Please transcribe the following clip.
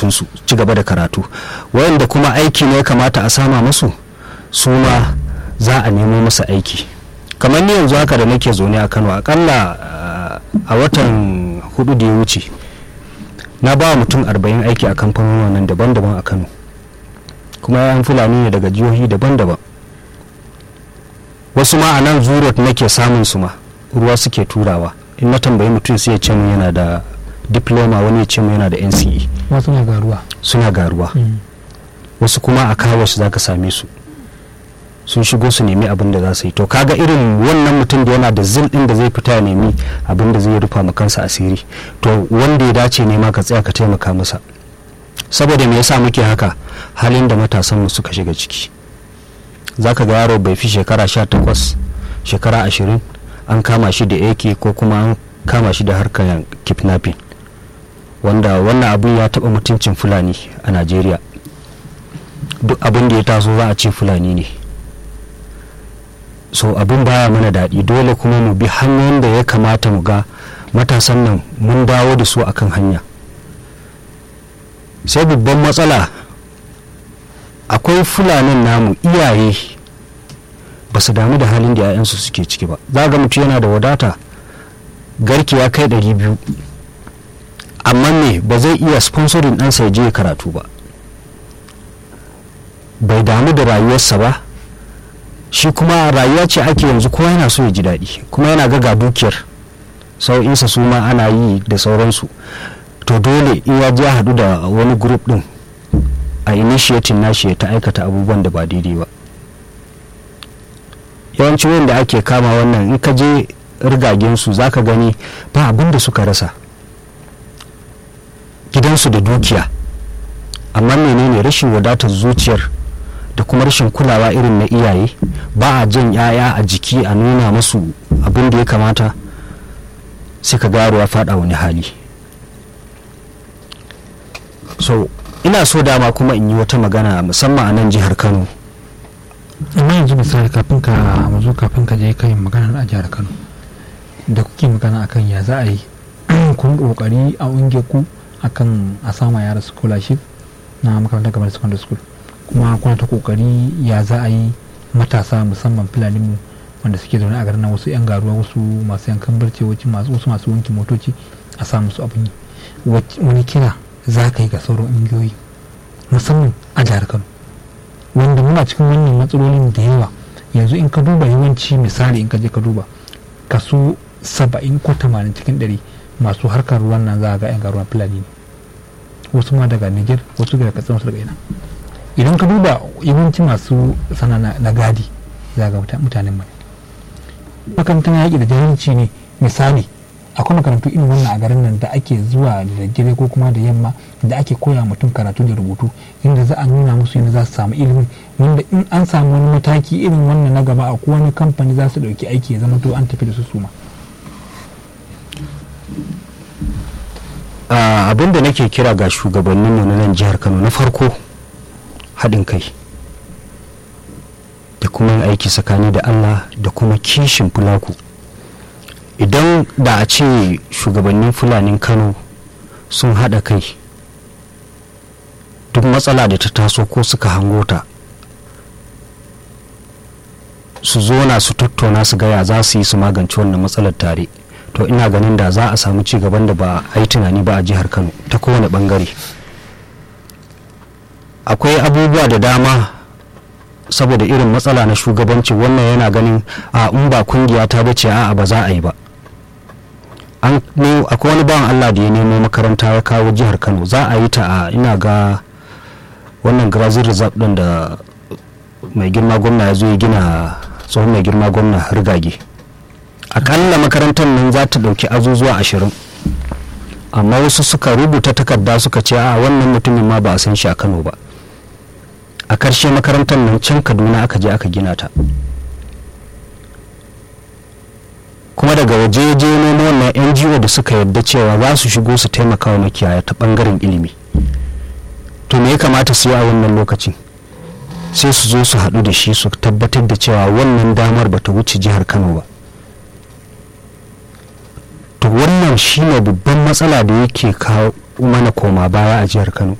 karatunsu ci gaba da karatu wayanda kuma aiki ne ya kamata a sama musu su ma za a nemo masa aiki kamar ni yanzu haka da nake zaune a kano akalla a watan hudu da ya wuce na ba mutum arba'in aiki a kamfanonin nan daban-daban a kano kuma yayan fulani ne daga jihohi daban-daban wasu ma a nan zurot nake samun su ma ruwa suke turawa in na tambayi mutum sai ya ce mu yana da diploma wani ya ce mu yana da nce wasu na garuwa suna garuwa wasu kuma a kawo shi zaka same su sun shigo su nemi abin da za su yi to kaga irin wannan mutum da yana da zil din da zai fita ya nemi abin da zai rufa ma kansa asiri to wanda ya dace ne ma ka tsaya ka taimaka masa saboda me yasa muke haka halin da matasan mu suka shiga ciki zaka ga yaro bai fi shekara 18 shekara 20 an kama shi da AK ko kuma an kama shi da harkar kidnapping wanda wannan abu ya taba mutuncin fulani a Najeriya duk abin da ya taso za a ce fulani ne so abin baya mana daɗi dole kuma mu bi hanyoyin da ya kamata mu ga matasan nan mun dawo da su akan hanya sai babban matsala akwai fulanin namu iyaye ba su damu da halin da 'ya'yansu suke ciki ba za ga mutum yana da wadata garki ya kai ɗari biyu amma me ba zai iya sponsorin ɗansa ya je karatu ba bai damu da rayuwarsa ba shi kuma rayuwa ce ake yanzu kowa yana so ya ji daɗi kuma yana ga dukiyar sau'insa su ma ana yi da sauransu to dole in ya je haɗu da wani group ɗin a initiating nashi ya ta aikata abubuwan da ba daidai ba yawanci wanda ake kama wannan in ka je rigagensu za ka gani ba abin da suka rasa gidansu da dukiya amma menene rashin wadatar zuciyar da kuma rashin kulawa irin na iyaye ba a jan yaya a jiki a nuna masu abin da ya kamata sai ka garo ya fada wani hali so ina so dama kuma in yi wata magana musamman a nan jihar kano amma yanzu misali kafin ka mazo kafin ka je kai magana a jihar kano da kuke magana akan ya za a yi kun kokari a unge ku akan a sama yara scholarship na makarantar kamar secondary school kuma kuna ta kokari ya za a yi matasa musamman fulani mu wanda suke zaune a garin nan wasu yan garuwa wasu masu yankan barci wasu masu wanki motoci a samu su abin yi wani kira za ka yi ga sauran ungiyoyi musamman a jihar kano wanda muna cikin wannan matsalolin da yawa yanzu in ka duba yawanci misali in ka je ka duba kaso saba'in ko tamanin cikin ɗari masu harkar ruwan nan za a ga 'yan garuwan fulani ne wasu ma daga niger wasu daga katsina wasu daga ina idan ka duba yawanci masu sana na gadi za ga mutanen mai makarantar yaƙi da jahilci ne misali akwai makarantu irin wannan a garin nan da ake zuwa da daddare ko kuma da yamma da ake koya mutum karatu da rubutu inda za a nuna musu yadda za su samu ilimi wanda in an samu wani mataki irin wannan na gaba a wani kamfani za su ɗauki aiki ya zama to an tafi da su suma abin da nake kira ga shugabannin na nan jihar kano na farko haɗin kai da kuma aiki tsakani da allah da kuma kishin fulaku idan da a ce shugabannin fulanin kano sun haɗa kai duk matsala da ta taso ko suka hango ta su zona su tattauna su gaya za su yi su magance wannan matsalar tare to ina ganin da za a samu ci gaban da ba a yi tunani ba a jihar kano ta kowane bangare akwai abubuwa da dama saboda irin matsala na shugabanci wannan yana ganin a in ba kungiya ta bace a'a ba za a yi ba an akwai wani bawan allah da ya nemo makaranta ya kawo jihar kano za a yi ta a ina ga wannan grazil reserve din da mai girma gwamna ya zo ya gina tsohon mai girma gwamna rigage akalla makarantar nan za ta ɗauki azuzuwa ashirin amma wasu suka rubuta takarda suka ce a wannan mutumin ma ba a san shi a kano ba a karshe makarantar nan can kaduna aka je aka gina ta kuma daga waje je nemo wannan ngo da suka yarda cewa za su shigo su taimaka wa makiyaya ta bangaren ilimi to me ya kamata su yi a wannan lokacin sai su zo su haɗu da shi su tabbatar da cewa wannan damar bata wuce jihar kano ba to wannan shine babban matsala da yake kawo mana koma baya a jihar kano